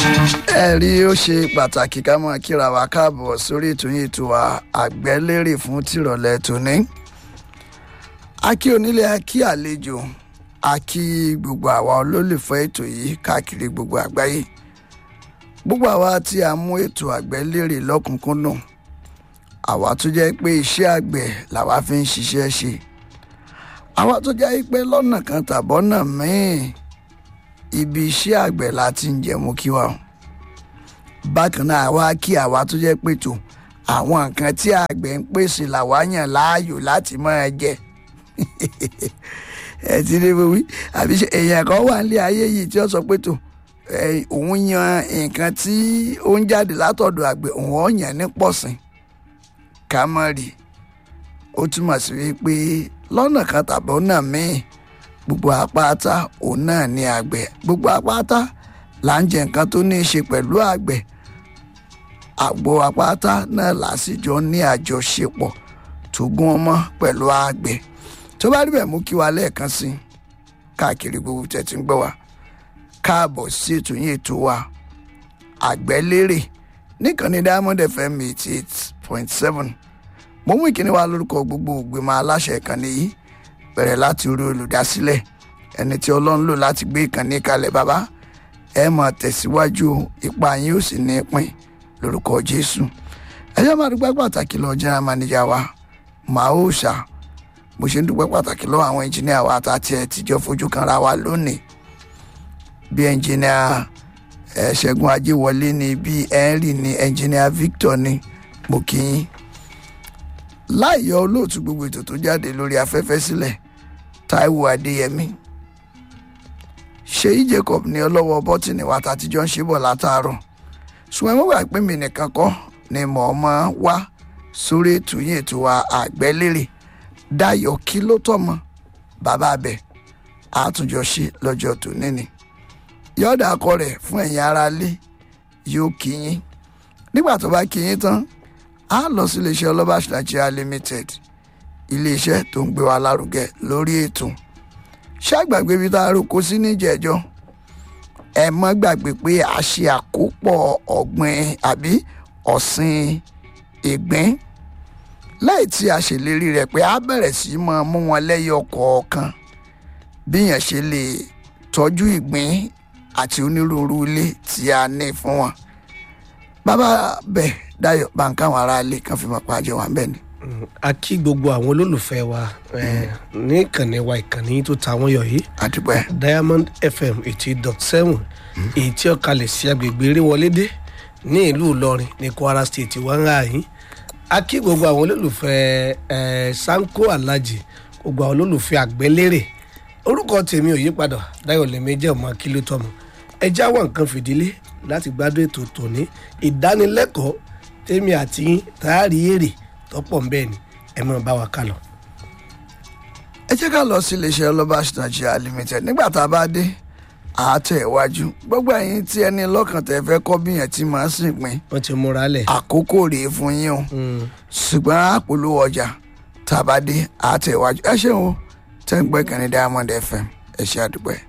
ẹ rí ó ṣe pàtàkì ká máa kíra wa káàbọ̀ sórí ètò yìí ètò wa àgbẹ́lérè fún tìrọ̀lẹ́ tòní. a kí onílé a kí àlejò a kí gbogbo àwa olólùfẹ́ ètò yìí káàkiri gbogbo àgbáyé. gbogbo àwa tí a mú ètò àgbẹ́lérè lọ́kùnkúndùn àwa tó jẹ́ pé iṣẹ́ àgbẹ̀ làwa fi ń ṣiṣẹ́ ṣe àwa tó jẹ́ pé lọ́nà kan tàbọ́nà míì ibi iṣẹ́ àgbẹ̀ la ti ń jẹun kí wa o bákan náà àwa kí àwa tó jẹ́ pé tó àwọn nǹkan tí àgbẹ̀ ń pèsè làwa yàn láàyò láti máa jẹ ẹ ti rí wí àbí ṣe èèyàn kan wà nílé ayé yìí tí ó sọ pé tó òun yan nǹkan tí ó ń jáde látọ̀dọ̀ àgbẹ̀ òun ó yàn ní pọ̀sìn ká mọ̀ rí ó túmọ̀ sí wípé lọ́nà kan tàbí ọ̀nà míì gbogbo apáta òun náà ní àgbẹ̀ gbogbo apáta là ń jẹ nǹkan tó ní í ṣe pẹ̀lú àgbẹ̀ àgbo apáta náà lásìjọ ní àjọṣepọ̀ tó gún ọmọ pẹ̀lú àgbẹ̀ tó bá rí bẹ́ẹ̀ mú kí wa lẹ́ẹ̀kan sí káàkiri gbogbo tẹ̀tí ń gbọ́ wa káàbọ̀ sí ètò yín ètò wa àgbẹ̀lérè níkànnì diamond fm eighty eight point seven mo mú ìkíní wa lórúkọ gbogbo ògbìmọ̀ aláṣẹ ìkànnì yìí bẹ̀rẹ̀ láti orí olùdásílẹ̀ ẹni tí ọlọ́run lò láti gbé ìkànnì kalẹ̀ bàbá ẹ máa tẹ̀síwájú ipa yín ó sì ní pín lórúkọ jésù ẹ jẹ́ máa dúpẹ́ pàtàkì lọ general manager wa màá ó ṣá mo ṣe ń dúpẹ́ pàtàkì lọ àwọn engineer wa àtàtì ẹ̀ tìjọ́ fojú kanra wa lónìí bí engineer ẹ ṣẹ́gun ajéwọlé ni bí henry ni engineer victor ni mo kí yín láì yọ olóòtú gbogbo ètò tó jáde lórí afẹ́fẹ́ sílẹ̀ taiwo adéyẹmí ṣèyí jacob ní ọlọ́wọ́ bọ́tìnì wa tàtijọ́ ń ṣe bọ̀ látàárọ̀ ṣùgbọ́n mo gbà pé mi nìkan kọ́ ni mò ń mọ́ wá sórí ètò yìí ètò wa àgbẹ́lérè dayọ̀ kí ló tọ́mọ bàbá abẹ àtúnjọ ṣe lọ́jọ́ tó níní yọ̀ọ́dà akọ rẹ̀ fún ẹ̀yin aráalé yóò kí yín nígbà tó bá kí yín tán a lọ sí iléeṣẹ́ ọlọ́bàṣ nigeria limited iléeṣẹ́ tó ń gbé wa lárugẹ lórí ètò ṣàgbàgbé ibi tá a roko sí níjẹ̀jọ́ ẹ mọ́ gbàgbé pé a ṣe àkópọ̀ ọ̀gbìn àbí ọ̀sìn ìgbín lẹ́yìn tí a ṣèlérí rẹ̀ pé a bẹ̀rẹ̀ sí máa mú wọn lẹ́yọ kọ̀ọ̀kan bí yẹn ṣe lè tọ́jú ìgbín àti onírúurú ilé tí a ní fún wọn bàbá bẹ́ẹ̀ Dayọ̀ báńkà àwọn aráalé kan fi máa pàjẹ́ wà bẹ́ẹ̀ ni. a kí gbogbo àwọn olólùfẹ́ wa ní ìkànnì wa ìkànnì tó ta wọ́n yọ yìí àdúpẹ́ diamond fm eighty dot seven èyí tí ó kalẹ̀ sí agbègbè eréwọlédé ní ìlú ìlọrin ní kwara state wà ń rà yín a kí gbogbo àwọn olólùfẹ́ sanko alhaji gbogbo àwọn olólùfẹ́ àgbẹ́lérè orúkọ tèmi ò yípadà Dayọ̀ lèmi jẹ́ ọmọ akílótọ́mù ẹ jáwọ́ nǹkan fìdílé láti gbádùn ètò tòní ìdánilẹ́kọ̀ọ́ tèmi àti tààrí èrè tọ́pọ̀ ńbẹ́ ni ẹ máa bá wa ká lọ. ẹ jẹ́ ká lọ sí iléeṣẹ́ ọlọ́bàṣ nigeria limited nígbà tá a bá dé àátẹ̀ iwájú gbogbo ẹ̀yin tí ẹni lọ́kàn tẹ́ fẹ́ kọ́ bí yẹn tí màá sìn pín wọ́n ti múra lẹ̀. àkókò rèé fún yín o ṣùgbọ́n àpolówó ọjà tá a bá dé àátẹ̀ iwájú ẹ ṣeun o tẹ́ ń gbẹ́kànnì diamond fm ẹ ṣe àdúpẹ́.